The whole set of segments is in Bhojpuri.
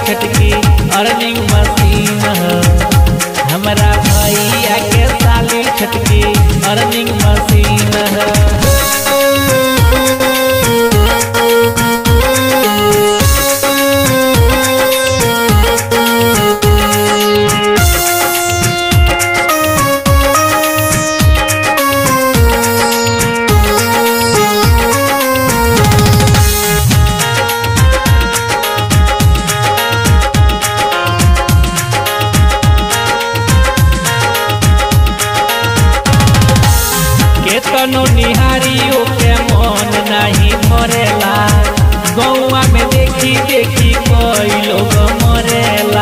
छटकी अर्निंग मशीन ह हमरा भैया के साली छटकी अर्निंग मशीन ह केतनो निहारियो के मन नहीं भरेला गौआ में देखी देखी कोई लोग मरेला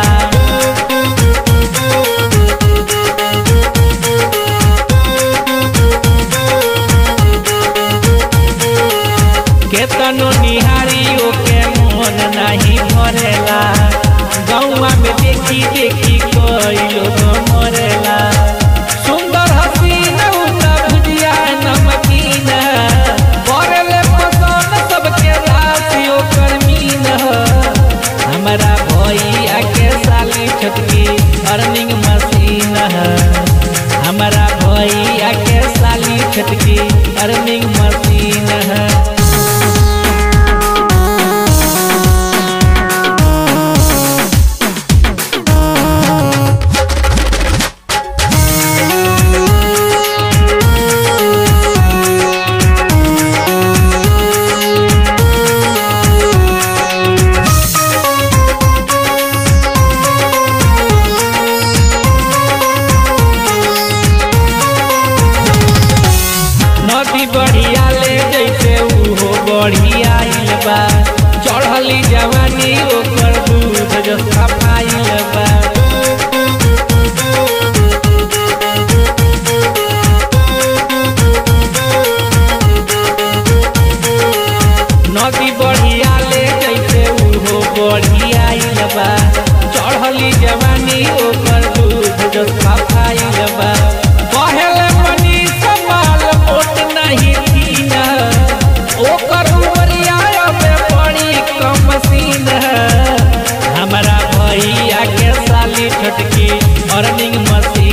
केतनो निहारियो के मन नहीं भरेला गौआ में देखी देखी कोई लोग मरेला सुंदर हसीन उता भुजिया नमकीन करले पसंद सबके राशि ओकर मीन हमरा भैया के साली छटकी अर्निंग मशीन ह हमरा भैया के साली छटकी अर्निंग मशीन है नदी बढ़िया ले जैसे उहो बढ़िया आइल बा चढ़ली जवानी ओकर दूध जस्ता पाइल बा नदी बढ़िया ले जैसे उहो बढ़िया आइल बा चढ़ली जवानी ओकर दूध जस्ता पाइल बा कहेले मनी संभाल मोट नहीं थीन ओकर उमरिया अब बड़ी कम सीन हमरा भैया के साली छटकी अर्निंग मशीन